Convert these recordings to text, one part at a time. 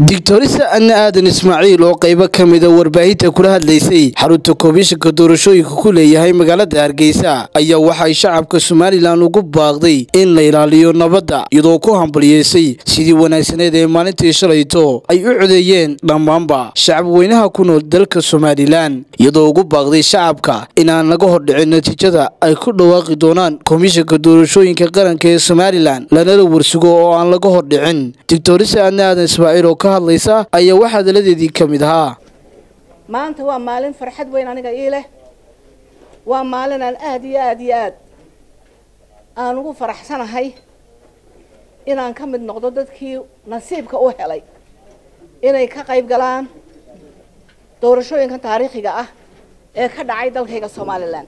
digtorisa adna aadan ismaaciil oo qaybo ka mida warbaahinta kula hadlaysay xarunta komishanka doorashooyinka ku leeyahay magaalada hargeysa ayaa waxay shacabka somalilan ugu baaqday in la ilaaliyo nabadda iyadoo ku hambaliyeysay sidii wanaagsaneed ee maalintii shalayto ay u codeeyeen dhammaanba shacab weynaha ku nool dalka somalilan iyadoo ugu baaqday shacabka inaan laga hordhicin natiijada ay ku dhawaaqi doonaan komishanka doorashooyinka qaranka ee somalilan lanala warsugo oo aan laga hordhicin digtorisa adna aadan ismaaciil oo ka hadlaysa ayaa wax hadaladeedii ka mid ahaa maanta waa maalin farxad weyn aniga ii leh waa maalin aan aada iyo aada iyo aad aan ugu faraxsanahay inaan ka mid noqdo dadkii nasiibka u helay inay ka qayb galaan doorashooyinkan taariikhiga ah ee ka dhacay dalkayga somalilan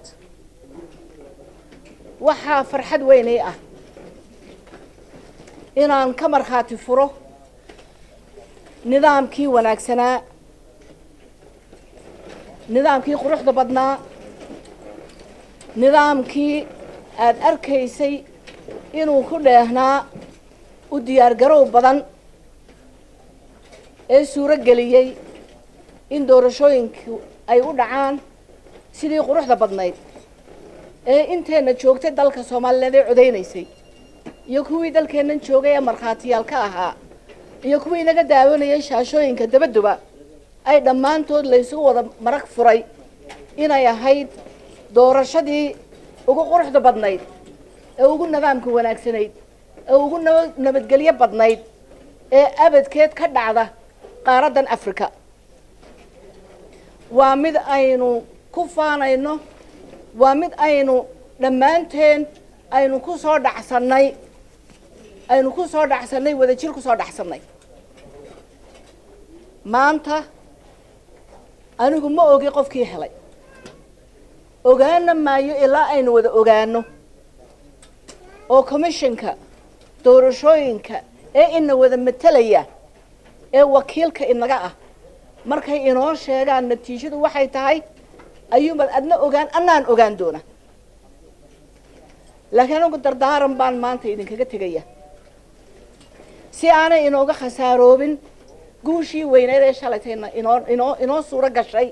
waxaa farxad weynay ah inaan ka markhaati furo nidaamkii wanaagsanaa nidaamkii quruxda badnaa nidaamkii aada arkaysay inuu ku dheehnaa u diyaargarow badan ee suuro geliyey in doorashooyinku ay u dhacaan sidii quruxda badnayd ee inteenna joogtay dalka soomaaliyeed ee codaynaysay iyo kuwii dalkeennan joogay ee markhaatiyaal ka ahaa iyo kuwii inaga daawanayay shaashooyinka dabaduba ay dhammaantood laysugu wada marag furay inay ahayd doorashadii ugu quruxda badnayd ee ugu nidaamka wanaagsanayd ee ugu naba nabadgelyo badnayd ee abadkeed ka dhacda qaaraddan africa waa mid aynu ku faanayno waa mid aynu dhammaanteen aynu ku soo dhacsannay aynu ku soo dhacsannay wadajir ku soo dhacsannay maanta anigu ma ogi qofkii helay ogaana maayo ilaa aynu wada ogaano oo commissionka doorashooyinka ee ina wada matelaya ee wakiilka inaga ah markay inoo sheegaan natiijadu waxay tahay ayuunbaad adna ogaan annaan ogaan doona laakiin anigu dardaaran baan maanta idinkaga tegaya si aanay inooga khasaaroobin guushii weyneed ee shalaytayna inoo inoo inoo suuro gashay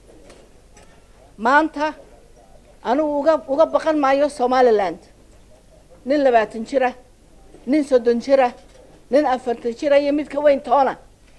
maanta anigu uga uga baqan maayo somaliland nin labaatan jira nin soddon jira nin afartan jira iyo midka weyn toona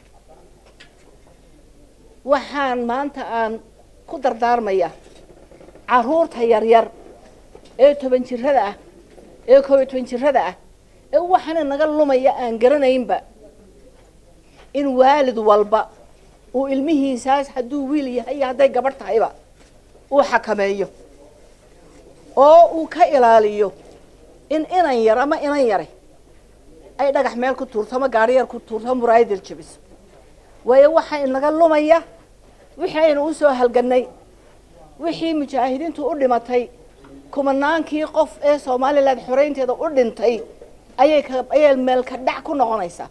waxaan maanta aan ku dardaarmaya carruurta yaryar ee toban jirada ah ee koob iyo toban jirada ah ee waxaana naga lumaya aan garanaynba in waalid walba uu ilmihiisaas hadduu wiil yahay iyo hadday gabadh tahayba uu xakameeyo oo uu ka ilaaliyo in inan yar ama inan yare ay dhagax meel ku tuurto ama gaari yar ku tuurto ama muraayadar jabiso waayo waxaa inaga lumaya wixii aynu usoo halganay wixii mujaahidiintu u dhimatay kumanaankii qof ee somalilan xoreynteeda u dhintay ayay ka ayay meelka dhac ku noqonaysaa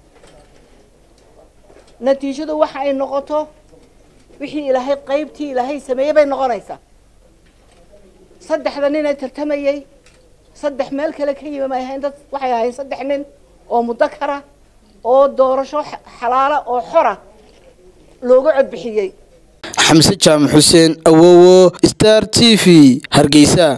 natiijadu waxa ay noqoto wixii ilaahay qaybtii ilaahay sameeyey bay noqonaysaa saddexda nin ee tartamayey saddex meel kale ka yimi may ahayn dad waxay ahayn saddex nin oo mudakara oo doorasho xalaala oo xora looga codbixiyey xamse jaamac xuseen awowo star t v hargeysa